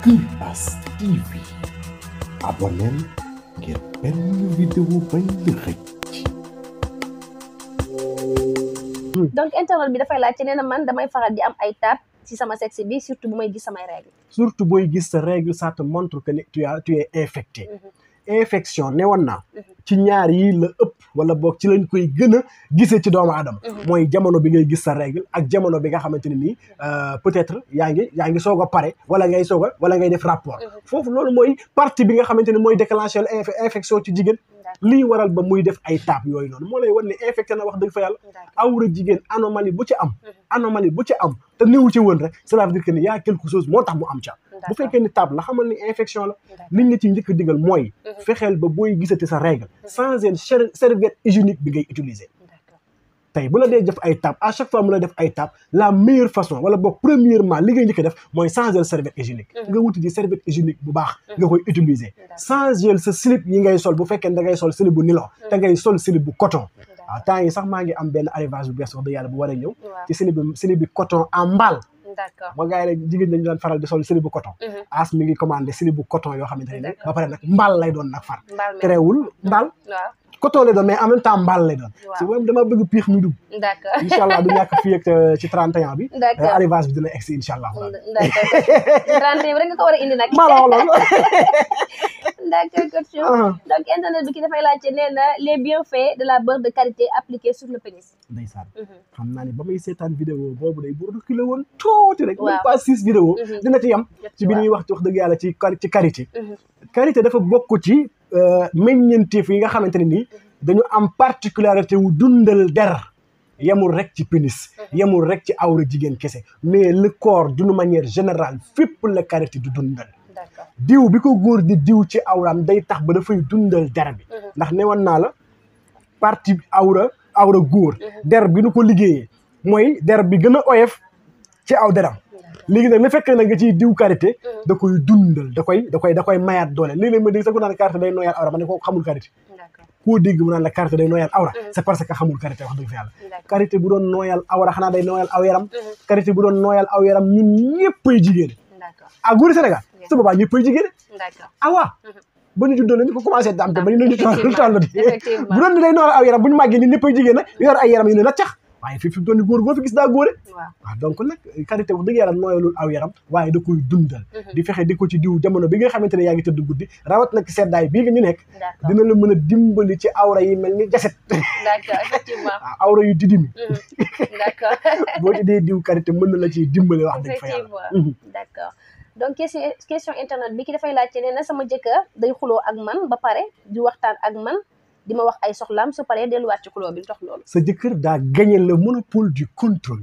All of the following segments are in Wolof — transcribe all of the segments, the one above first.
Imbas TV abonneel ngir benn vidéo bañ la rëcc donc internet bi dafay laajte nee na man damay faral di am ay taab ci sama sexe bi surtout bu may gis samay règles. surtout booy gis sa règle ça te montre que ne tu as tu es infecté infection ne woon naa ci ñaar yi la ëpp wala boog ci lañ koy gën a gisee ci doomu aadama mooy jamono bi ngay gis sa règle ak jamono bi nga xamante ne nii peut-être yaa ngi yaa ngi soog a pare wala ngay soog a wala ngay def rapport foofu loolu mooy partie bi nga xamante ne mooy déclencher infection ci jigéen lii waral ba muy def ay taab yooyu noonu moo lay wan ne infecté na wax dëgg fa yàlla awra jigéen anomalie bu ci am anomalie bu ci am te néew ci woon rek cela veut dire que ni y a quelque chose moo tax mu am ca bu fekkee ni taab la xamal ni infection la liñ la ci njëkk a digal mooy fexeel ba booy gisati sa règle changer serviette hygiénique bi ngay utiliser tey bu la dee def ay taab à chaque fois mu la def ay taab la meilleure façon wala boog premièrement li ngay njëkk a def mooy changer serviette hygiénique nga wuti di serviette hygiénique bu baax nga koy utiliser changer sa slip yi ngay sol bu fekkee da ngay sol slip bu nylon te ngay sol slip bu coton waaw temps yi sax maa ngi am benn arrivage bu bees wax dëgg yàlla bu war a ñëw ci slip bi slip bi coton en mbaal d'accord ba gars yi rek jigéen dañu daan faral di sol slip bu coton as mi ngi commandé slip bu coton yoo xamante ne ba pare nag mbaal lay doon nag far terewul mbaal coton lay doon mais en même temps mbaal lay doon si moom dama bëgg piix mi dugg d'accord incha allah du ñàkk fii ak ci 31 bi d'accord arrivage bi dina egsi incha allah d'accord 31 bi rek nga ko war a indi nag maa la wax loolu d'accord coach donc internet bi ki dafay laajte nee na les bienfaits de la beurre de karité appliquée sur le pénis ndeysaan xam naa ne ba may seetaan vidéo boobu day bu reculé woon tuuti rek même Waaw. pas six vidéo dina ci yem ci bi waaw. ñuy wax ci wax dëgg yàlla ci kar- ci karité karité dafa bokk ci meññeenteef yi nga xamante ne nii dañu am particularité wu dundal der yemul rek ci pénis yemul rek ci awra jigéen kese mais le corps d'une manière générale fépp la karité du dundal d'accord diw bi ko góor di diw ci awraam day tax ba dafay dundal der bi ndax newoon naa la partie awra awra góor der bi nu ko liggéeyee mooy der bi gën a oyof ci aw deram léegi nag na fekk na nga ciy diw karité da koy dundal da koy da koy da koy mayaat doole léeg-léeg ma dégg sax ku naan karité day nooyaat awra ma ne ko xamul karité d'accord koo dégg mu naan la karité day nooyal awra c'est parce que xamul karité wax dëgg fa yàlla d'accord karité bu doon nooyal awra xanaa day nooyal aw yaram karité bu doon nooyal aw yaram ñun ñëppay jigéen d'accord ah góori Sénégal su boobaa ñëppay jigéen d'accord ah waa ba ñu juddoo la ñu ko commencé daam te ba ñu ñu toll toll di effectivement. bu doon ni day nooyal aw yaram bu ñu màggee ni ñëppay jigéen nag yor ay yaram yu ne la cax waaye fii fi mu doon ni góor goo fi gis daa góore waaw waaw donc nag karité wax dëgg yàlla nooyalul aw yaram waaye da koy dundal di fexe di ko ci diw jamono bi nga xamante ne yaa ngi tëdd guddi rawat nag ci seddaay bii nga ñu nekk d'accord dina la mën a dimbali ci awra yi mel ni jaset d'accord effectivement waaw awra yu didimi d'accord boo ci dee diw karité mën na la ciy dimbali wax dëgg fa yàlla effectivement d'accord donc question question internet bi ki dafay laajte nee na sama jëkkër day xuloo ak man ba pare di waxtaan ak man di ma wax ay soxlaam su paree delluwaat ci xuloo bi lu tax loolu sa jëkkër daa gagné le monopole du contrôle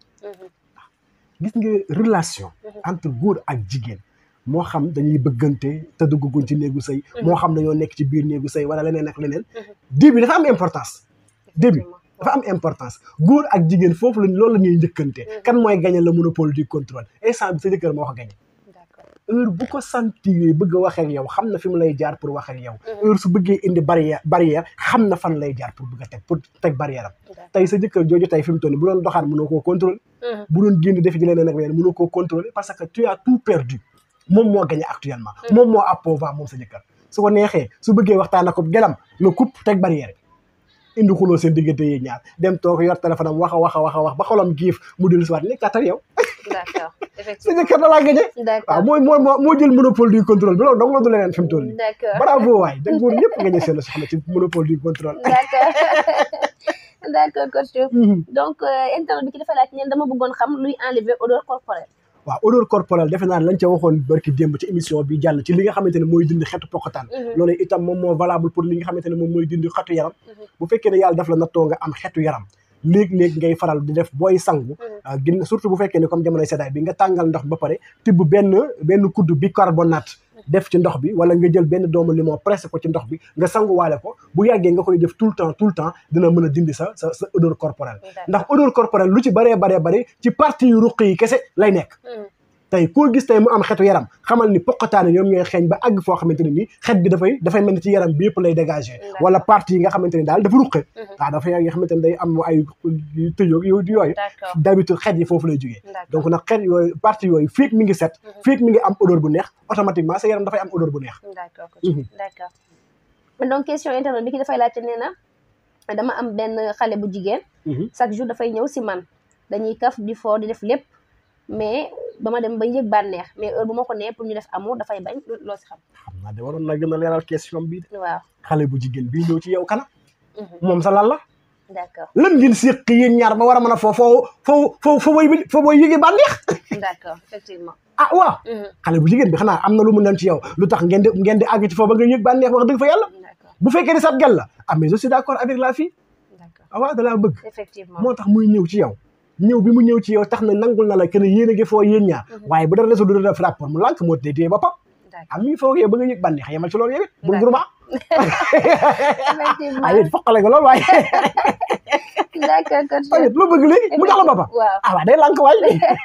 gis nga relation entre góor ak jigéen moo xam dañuy bëggante te dugguñ ci néegu sëy moo xam dañoo nekk ci biir néegu sëy wala leneen ak leneen début dafa am importance début dafa am importance góor ak jigéen foofu la loolu la ñuy njëkkante kan mooy gagné le monopole du contrôle instant bi sa jëkkër moo ko gagné d'accord heure bu ko sentir bëgg a wax ak yow xam na fi mu lay jaar pour wax ak yow heure su bëggee indi barrière barrière xam na fan lay jaar pour bëgg a teg pour teg barrière am tey sa jëkkër jooju tey fi mu toll nii bu doon doxaan mënoo koo contrôler bu doon génn def ci leneen ak leneen mënoo koo contrôler parce que tu as tout perdu moom moo gagné actuellement moom moo à pouvoir moom sa jëkkër su ko neexee su bëggee waxtaan ak ko gelam nga coupe teg barrière indi xuloo seen diggante yi ñaar dem toog yor téléphone am wax a wax a wax a wax ba xolam giif mu dellu si waat nekkaat ak yow d'accord sa effectivement jëkkër da laa gagné d'accord waaw mooy moo moo moo jël monopole du contrôle bi loolu dong la du leneen fi mu toll nii d'accord bravo waay da góor ñëpp gagné seen soxna ci monopole du contrôle d'accord d'accord coach donc euh, internet bi ki dafay laajte neen dama bëggoon xam luy enlever odeur corporelle waaw odeur corporelle defe naa lañ ca waxoon barki démb ci émission bi jàll ci li nga xamante ne mooy dindi xetu poqataan loolu itam moom moo valable pour li nga xamante ne moom mooy dindi xetu yaram bu fekkee ne yàlla daf la nattoo nga am xetu yaram léeg-léeg ngay faral di def booy sangu gin surtout bu fekkee ne comme jamonoy seddaay bi nga tàngal ndox ba pare tibb benn benn kudd bicarbonate def ci ndox bi wala nga jël benn doomu limon pressé ko ci ndox bi nga sanguwaale ko bu yàggee nga koy def tout le temps tout le temps dina mën a dindi sa sa sa odeur corporelle ndax odeur corporelle lu ci baree baree bari ci partie yu ruq yi kese lay nekk tey koo gis tey mu am xetu yaram xamal ni poqataane ñoom ñooy xeeñ ba àgg foo xamante ne nii xet bi dafay dafay mel ni ci yaram bi yëpp lay dégager D'accord. wala partie yi nga xamante ni daal dafa ruqe Mhm. waaw dafa nga xamante ni day am ay tëjoog yooyu yooyu d'accord d'habitude xet yi foofu lay jógee d'accord donc nag xet yooyu partie yooyu fiig mi ngi set Mhm. fiig mi ngi am odeur bu neex automatiquement sa yaram dafay am odeur bu neex d'accord coach Mhm. d'accord donc question internet bi ki dafay laajte nee na dama am benn xale bu jigéen Mhm. chaque jour dafay ñëw si man dañuy kaf di foo di def lépp mais ba ma dem ba yëg bànneex mais heure bu ma ko nee pour ñu def amour dafay bañ lo- loo si xam xam naa de waroon na gën a leeral question bii de waaw xale bu jigéen bii ñëw ci yow kana Mhm. moom sa lan la d'accord lan ngeen séq yéen ñaar ba war a mën a foo foo foo foo foo booy foo booy yëgee bànneex d'accord effectivement ah waaw Mhm. xale bu jigéen bi xanaa am na lu mu dem ci yow lu tax ngeen di ngeen di àgg ci foofu ba nga yëg bànneex wax dëgg fa yàlla d'accord bu fekkee ni sab gel la ah mais je suis d'accord avec la fille d'accord ah waaw da laa bëgg effectivement moo tax muy ñëw ci yow ñëw bi mu ñëw ci yow tax na nangul na la que ne yéen a ngi foo yéen ñaar Mhm. waaye bu dara desul du def rapport mu lànk moo tey téye boppam d'accord am mi foo yow ba nga yëg bànneex yemal ci loolu yow it bul D'accord. guruma effectivement ah yéen foqale nga loolu waaye d'accord coach tamit lu bëgg léegi mu jox la boppam waaw ah waaw day lànk waay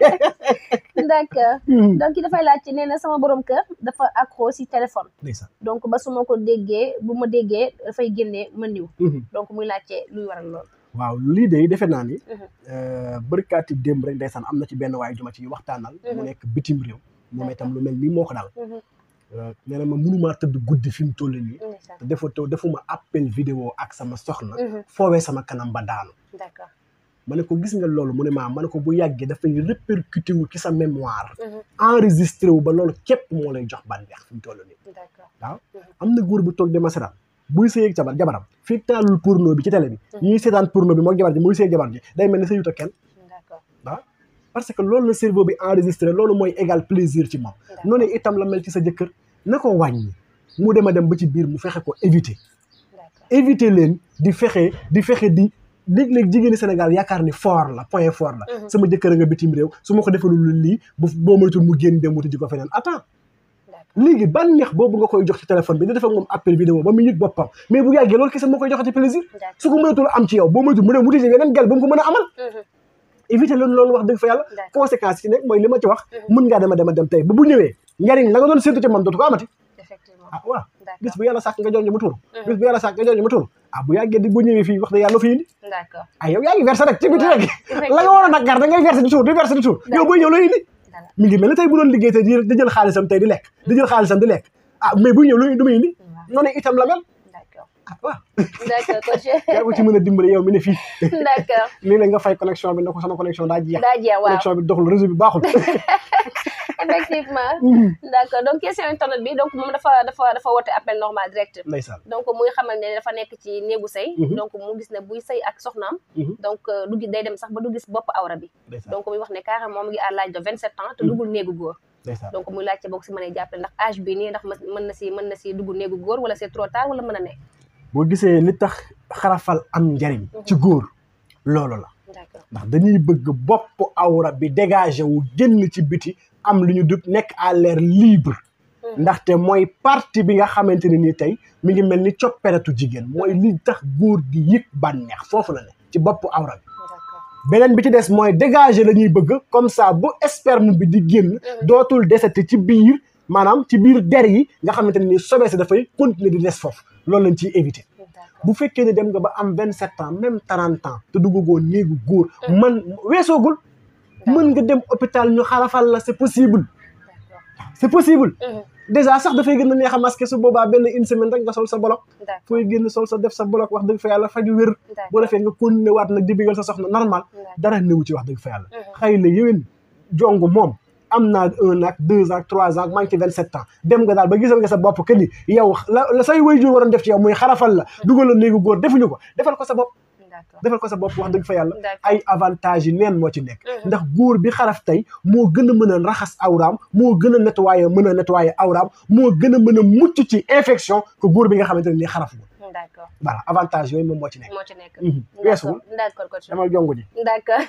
d'accord Mhm. donc ki dafay laaj ci nee na sama borom kër dafa accro si téléphone ndeysaan donc ba su ma ko déggee bu ma déggee dafay génnee ma niw Mhm. donc muy laajte luy waral lool waaw lii de defe naa ni Mhm. bërkaati démb rek ndeysaan am na ci benn waaye juma ci waxtaanal mu Mhm. nekk bitim réew moom itam lu mel nii moo ko dal Mhm. nee na ma mënumaa tëdd guddi fi mu toll nii ndeysaan te defa to defuma appel vidéo ak sama soxna Mhm. foowee sama kanam ba daanu d'accord ma ne ko gis nga loolu mu ne maa ma ne ko bu yàggee dafay répercuté wu ci sa mémoire Mhm. enregistré wu ba loolu képp moo lay jox bànneex fi mu toll nii d'accord waaw am na góor bu toog di ma seetaan buy sëyeeg jabar jabaram fii taalul porno bi ci télé bi ñuy seetaan porno bi moog jabar ji muy sëyeeg jabar ji day mel ni sëyut ak kenn d'accord waaw parce que loolu la cerveau bi enregistré loolu mooy égal plaisir ci moom d'accord noonu itam la mel ci sa jëkkër na ko wàññi mu dem a dem ba ci biir mu fexe ko éviter d'accord éviter leen di fexe di fexe di léeg-léeg jigéeni Sénégal yaakaar ni fort la point fort la Mhm. sama jëkkër a nga bitim réew su ma ko defalul lii bu boo moytul mu génn dem wuti ji ko feneen attends d'accord léegi bànneex boobu nga koy jox ci téléphone bi di def ak moom appel vidéo ba mu yëg boppam mais bu yàggee loolu kese moo koy joxati plaisir d'accord su ko mënatul am ci yow boo moytul mu dem wuti ji yeneen gel ba mu ko mën a amal Mhm. éviter leen loolu wax dëgg fa yàlla D'accord. conséquence yi nekk mooy li ma ci wax Mhm. mën ngaa dema dema dem tey ba bu ñëwee njariñ la nga doon séntu ci moom dootu ko amati effectivement ah waaw bis d'accord bu yàlla sàkk nga jonj mu tuuru Mhm. bis bu yàlla sàkk nga jonj mu tuuru ah bu yàggee di bu ñëwee fii wax dëgg yàlla fi indi d'accord ah yow yaa ngi versé rek ci biti waaw, rek la nga war a nag gar da ngay versé di suur di versé di suur yow booy ñëw looy indi Dara. mi ngi mel ni tey bu doon liggéey tey di di jël xaalisam tey di lekk di jël xaalisam di lekk ah mais buy ñëw lu du muy indi waaw noonu itam la mel d'accord ah waaw d'accord coach yaa ko ci mën a dimbale yow mi ne fii d'accord lii la nga fay connexion bi ne ko sama connexion daa jeex daa jeex waaw connexion bi doxul réseau bi baaxul effectivement d'accord donc question internet bi donc moom dafa dafa dafa woote appel normal direct ndeysaan donc muy xamal ne dafa nekk ci néegu sëy Mhm. donc mu gis ne buy sëy ak soxnaam Mhm. donc euh, du gis day dem sax ba du gis bopp awra bi ndeysaan donc muy wax ne carrément mu ngi à l'âge de vingt sept ans te duggul néegu góor ndeysaan donc muy laajte boo ko si mënee jàppale ndax âge bi nii ndax ma- mën na si mën na si dugg néegu góor wala c'est trop tard wala mën a ne boo gisee li tax xarafal am njariñ ci góor loolu la d'accord ndax dañuy bëgg bopp awra bi dégagé wu génn ci biti am lu ñu dub nekk à l'air libre Mhm. ndaxte mooy partie bi nga xamante ne nii tey mi ngi mel ni copperetu jigéen mooy li tax góor di yëg bànneex foofu la ne ci bopp awra bi d'accord beneen bi ci des mooy dégager la ñuy bëgg comme ça bu sperme bi di génn dootul desati ci biir maanaam ci biir der yi nga xamante ne nii sobee si dafay continuer di des foofu loolu lañ ciy éviter d'accord bu fekkee ne dem nga ba am vingt sept ans même trente ans te duggagoo néegu góor man weesoogul mën nga dem hôpital ñu xarafal la c'est possible d'accord c'est possible Mhm. déjà sax dafay gën a neex a masqué su boobaa benn une semaine rek nga sol sa bolok d'accord fooy génn sol sa def sa bolok wax dëgg fa yàlla faju wér boo d'accord defee nga continuer waat nag di bigal sa soxna normal d'accord dara néewu ci wax dëgg fa yàlla Mhm. xëy na yéwén jong moom am naa un an deux ans trois ans maa ngi ci vingt sept ans dem nga daal ba gisal nga sa bopp que ni yow la la say waajur waroon def ci yow muy xarafal la dugal la néegu góor defuñu ko defal ko sa bopp d'accord defal ko sa bopp wax dëgg fa yàlla d'accord ay avantages yi neen moo ci nekk Mhm. ndax góor bi xaraf tey moo gën a mën a raxas awraam moo gën a nettoyer mën a nettoyer awraam moo gën a mën a mucc ci infection que góor bi nga xamante ne nii xaraf la d'accord voilà avantage yooyu moom moo ci nekk moo ci nekk Mhm. d'accord weesuwul d'accord coach damal jongu ji d'accord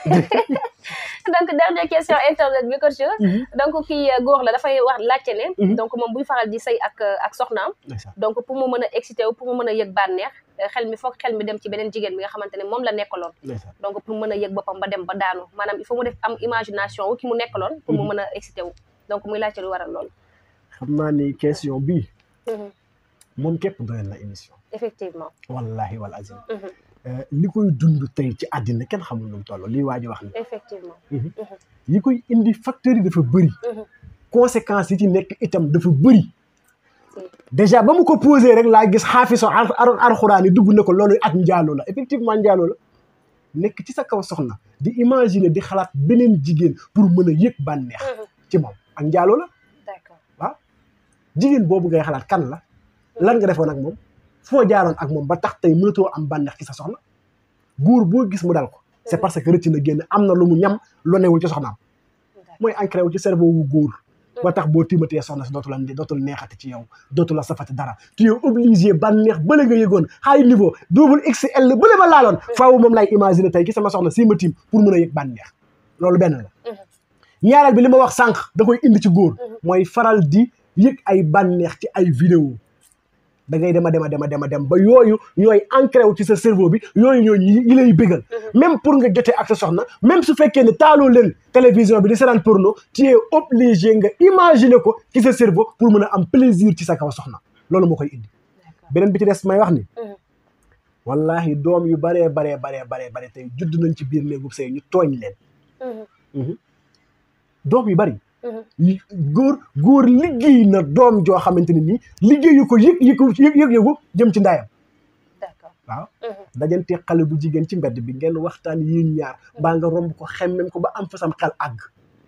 donc dernière question internet bi coach donc kii euh, góor la dafay wax laajte ne Mhm. donc moom buy faral di sëy ak euh, ak soxnaam ndeysaan donc pour mu mën a excité wu pour mu mën a yëg bànneex euh, xel mi foog xel mi dem ci beneen jigéen bi nga xamante ne moom la nekkaloon ndeysaan donc pour mën a yëg boppam ba dem ba daanu maanaam il faut mu def am imagination wu ki mu nekkaloon pour mu Mhm. mën a excité wu donc muy laajte lu waral loolu xam naa ni question bii Mhm. moom képp doyoon na émission effectivement wallahi wal azim Mhm. Euh, li koy dund tey ci àddina kenn xamul nu mu toll lii waa ji wax ni effectivement yi koy indi facteurs yi dafa bëri Mhm. conséquences yi ci nekk itam dafa bëri Si. déjà ba mu ko posé rek laa gis xaafiso ar ar alxuraan yi dugg na ko loolu ak njaaloo la effectivement njaaloo la nekk ci sa kaw soxna di imaginer di xalaat beneen jigéen pour mën a yëg bànneex Mhm. ci moom ak njaaloo la d'accord jigéen boobu ngay xalaat kan la lan nga defoon ak moom foo jaaroon ak moom ba tax tey mënatoo am bànneex ci sa soxna góor boo gis mu dal ko c'est parce que rëcc na génn am na lu mu ñam lu newul ci soxnaam mooy ancré wu ci cerveau wu góor ba tax boo timatee soxna si dootul la dootul neexati ci yow dootul la safati dara tu es obligé bànneex bële nga yëgoon high niveau double XL bële ma laaloon faaw moom lay imaginer tey ki sama soxna si ma tiim pour mën a yëg bànneex loolu benn la ñaareel bi li ma wax sànq da koy indi ci góor mooy faral di yëg ay bànneex ci ay vidéo da ngay dema dema dema dema dem ba yooyu ñooy ancré wu ci sa cerveau bi yooyu ñooy ñi ñi lay bégal même pour nga jotee ak sa soxna même su fekkee ne taaloo leen télévision bi di seetaan porno tu es obligé nga imaginer ko ci sa cerveau pour mën a am plaisir ci sa kaw soxna loolu moo koy indi beneen bi ci des may wax ni wallahi doom yu baree baree baree baree bare tey judd nañ ci biir néegub sëy ñu tooñ leen doom yu bari li- góor góor liggéey na doom joo xamante ne nii liggéeyu ko yëg yëg yëg yëg yëgu jëm ci ndaayam d'accord waaw dajante xale bu jigéen ci mbedd bi ngeen waxtaan yéen ñaar baa nga romb ko xemmem ko ba am fa sam xel àgg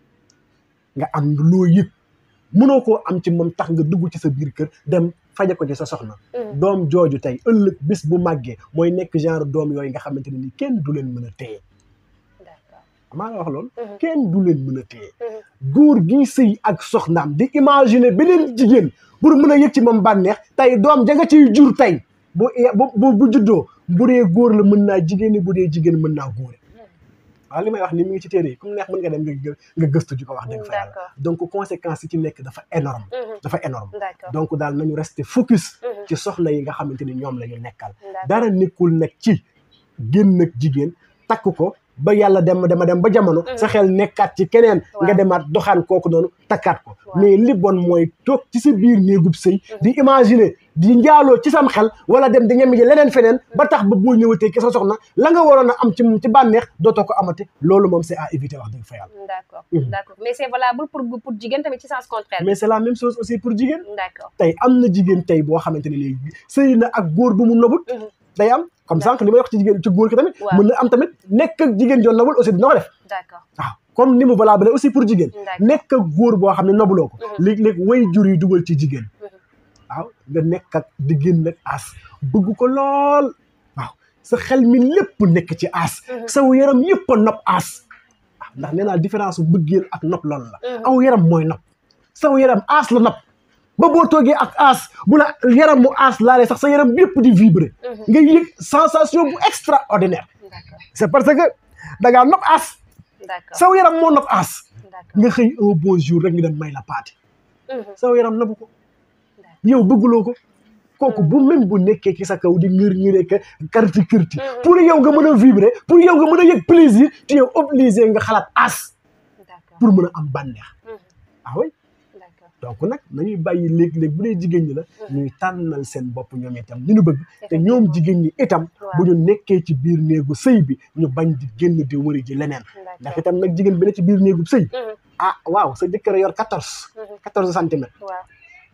nga am loo yëg mënoo koo am ci moom tax nga dugg ci sa biir kër dem faje ko ci sa soxna doom jooju tey ëllëg bis bu màggee mooy nekk genre doom yooyu nga xamante ne nii kenn du leen mën a téye d'accord maa nga wax loolu kenn du leen mën a téye góor gi sëy ak soxnaam di imaginer beneen jigéen pour mën a yëg ci moom bànneex tey doom ja nga ciy jur tey bu bu bu juddoo bu dee góor la mën naa jigéen ñi bu dee jigéen mën naa góore waaw li may wax ni mu ngi ci téere yi comme neex mën nga dem nga nga gëstu ji ko wax dëgg fa yàlla D'accord. donc conséquences yi ci nekk dafa énorme dafa énorme d'accord donc daal nañu rester focus ci soxna yi nga xamante ni ñoom la ñu nekkal dara nekkul nag ci génn ak jigéen takk ko ba yàlla dem dema dem ba jamono sa xel nekkaat ci keneen nga Waaw. demaat doxaan kooku noonu takkaat ko Waaw. mais li bon mooy toog ci sa biir néegub sëy di imaginer di njaaloo ci sam xel wala dem di ñemi ji leneen feneen ba tax ba boo ñëwatee ki sa soxna la nga waroon a am ci moom ci bànneex dootoo ko amati loolu moom c'est à éviter wax dëgg fa yàlla d'accord Mhm. d'accord mais c'est valable pour pour jigéen tamit ci sens contraire mais c'est la même chose aussi pour jigéen d'accord tey am na jigéen tey boo xamante ne léegi sëy na ak góor bu mu nobut Mhm. day am comme sànq li may wax ci jigéen ci góor ki tamit Waaw. mën na am tamit nekk ak jigéen joon nobul aussi dina ko def d'accord waaw comme ni mu valable aussi pour jigéen D'accord. nekk ak góor boo xam ne nobuloo ko Mhm. léeg-léeg way jur yi dugal ci jigéen Mhm. waaw nga nekk ak di génn ak aas bëgg ko lool waaw sa xel mi lépp nekk ci aas Mhm. saw yaram yëpp a nopp aas waaw ndax nee naa différence bu bëggeel ak nopp loolu la Mhm. aw yaram mooy nopp saw yaram aas la nopp ba boo toogee ak aas bu la yaram mu aas laalee sax sa yaram yëpp di vibrer Mhm. nga yëg sensation bu extraordinaire d'accord c'est parce que da ngaa nopp aas d'accord saw yaram moo nopp aas d'accord nga xëy un beau jour rek ñu dem may la paati Mhm. saw yaram nabu ko D'accord. yow bëgguloo ko kooku bu même bu nekkee ci sa kaw di ngir ngiree ka karti kirti Mhm. pour yow nga mën a vibrer pour yow nga mën a yëg plaisir tu es obligé nga xalaat aas d'accord pour mën a am bànneex Mhm. ah oui d'accord donc nag nañuy bàyyi léeg-léeg bu dee jigéen ñi la ñuy tànnal seen bopp ñoom itam li ñu bëgg te ñoom jigéen ñi itam Waaw. bu ñu nekkee ci biir néegu sëy bi ñu bañ di génn di wëri ji leneen ndax d'accord itam nag jigéen bi ne ci biir néegu sëy Mhm. ah waaw sa jëkkër a yor quatorze Mhm. quatorze centimètres waaw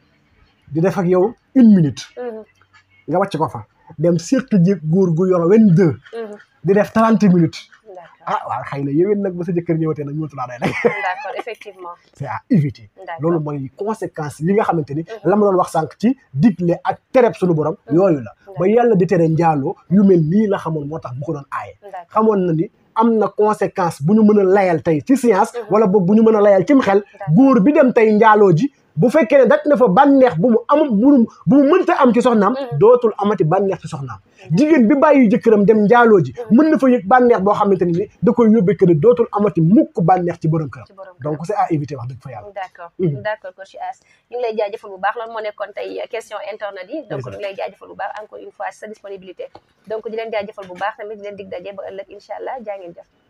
di def ak yow une minute Mhm. nga wàcc ko fa dem surtout ji góor gu yor vingt deux Mhm. di def trente minutes d'accord ah waaw xëy na yéwén nag ba sa jëkkër ñëwatee nag ñëwatu laa day nag d'accord effectivement c'est à éviter d'accord loolu mooy conséquence yi nga xamante ni la ma doon wax sànq ci digle ak tereb suñu borom yooyu la ba yàlla di tere njaaloo yu mel nii la xamoon moo tax bu ko doon aaye d'accord xamoon na ni am na conséquence bu ñu mën a layal tey ci science wala boog bu ñu mën a layal cim xel góor bi dem tey njaaloo ji bu fekkee ne daj na fa bànneex bu mu am bu mu bu mu mënta am ci soxnaam dootul amati bànneex ci soxnaam jigéen bi bàyyi jëkkëram dem njaaloo ji mën na fa yëg bànneex boo xamante ni da koy yóbbee que ne dootul amati mukk bànneex ci borom këram ci borom donc c'est à éviter wax dëgg fa yàlla d'accord Mhm. d'accord coach As ñu ngi lay jaajëfal bu baax loolu moo nekkoon tey question internet yi donc Ndeysaan. ñu ngi lay jaajëfal bu baax encore une fois sa disponibilité donc di leen jaajëfal bu baax tamit di leen dig daje ba ëllëg incha allah jaa ngeen jëf